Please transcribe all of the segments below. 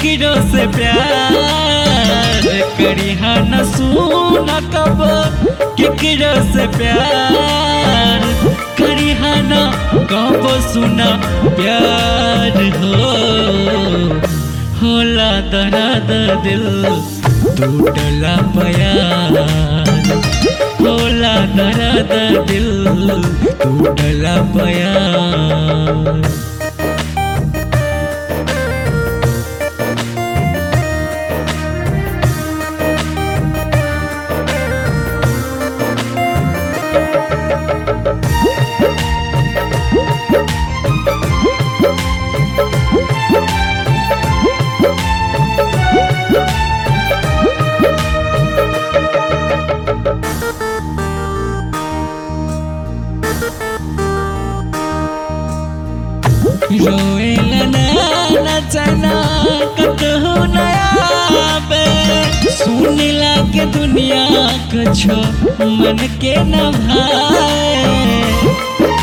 केकरो से प्यार करिहा न सुना कब केकरो से प्यार करिहा न कब सुना प्यार हो होला दर्द दिल टूटला प्यार होला दर्द दिल टूटला प्यार रोएला ना चना कतहु नया बे सुनिला के दुनिया कछो मन के न भाए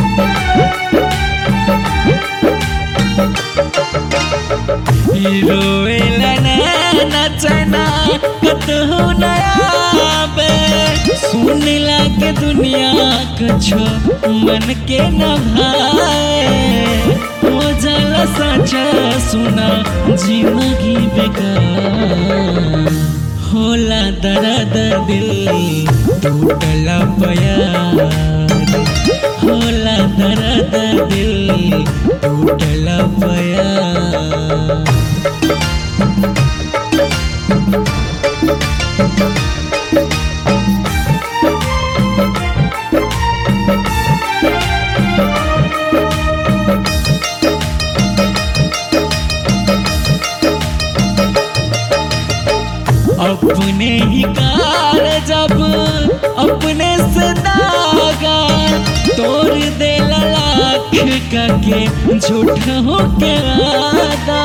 रोएला ना चना कतहु नया बे सुनिला के दुनिया कछो मन के न भाए हो जाला सचा सुना जिंदगी बेकार होला दर्द दिल टूटला प्यार होला दर्द दिल टूटला प्यार अपने ही कार जब अपने से दागा तोड़ दे लाख का के झूठ हो के वादा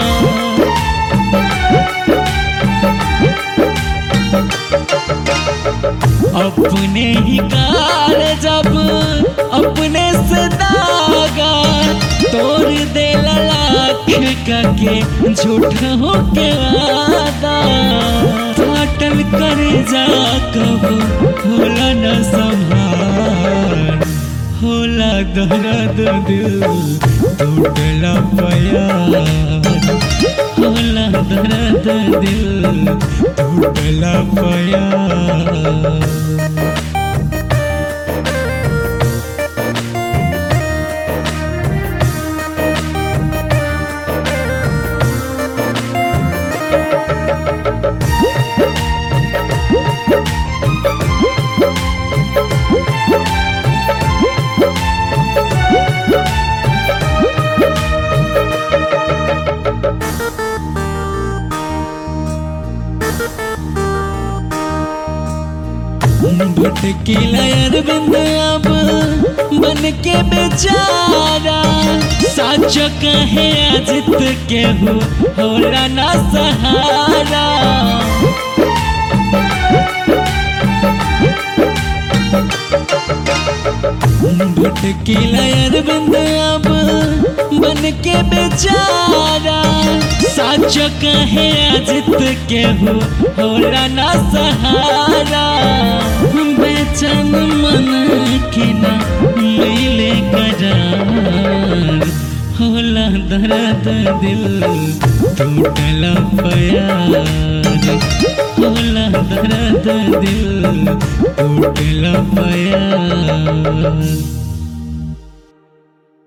अपने ही कार जब अपने से दागा तोड़ दे लाख का के झूठ हो के वादा फाटल कर जा कबो होला न संभार होला दर्द दिल टूटला प्यार होला दर्द दिल टूटला प्यार भटकीला अरविंद अब बन के बेचारा साच कहे अजित के हो होला ना सहारा भटकीला अरविंद अब बन के बेचारा साच कहे अजित के हो होला ना सहारा बेचैन मन के ना मिले करार होला दर्द दिल टूटला प्यार होला दर्द दिल टूटला प्यार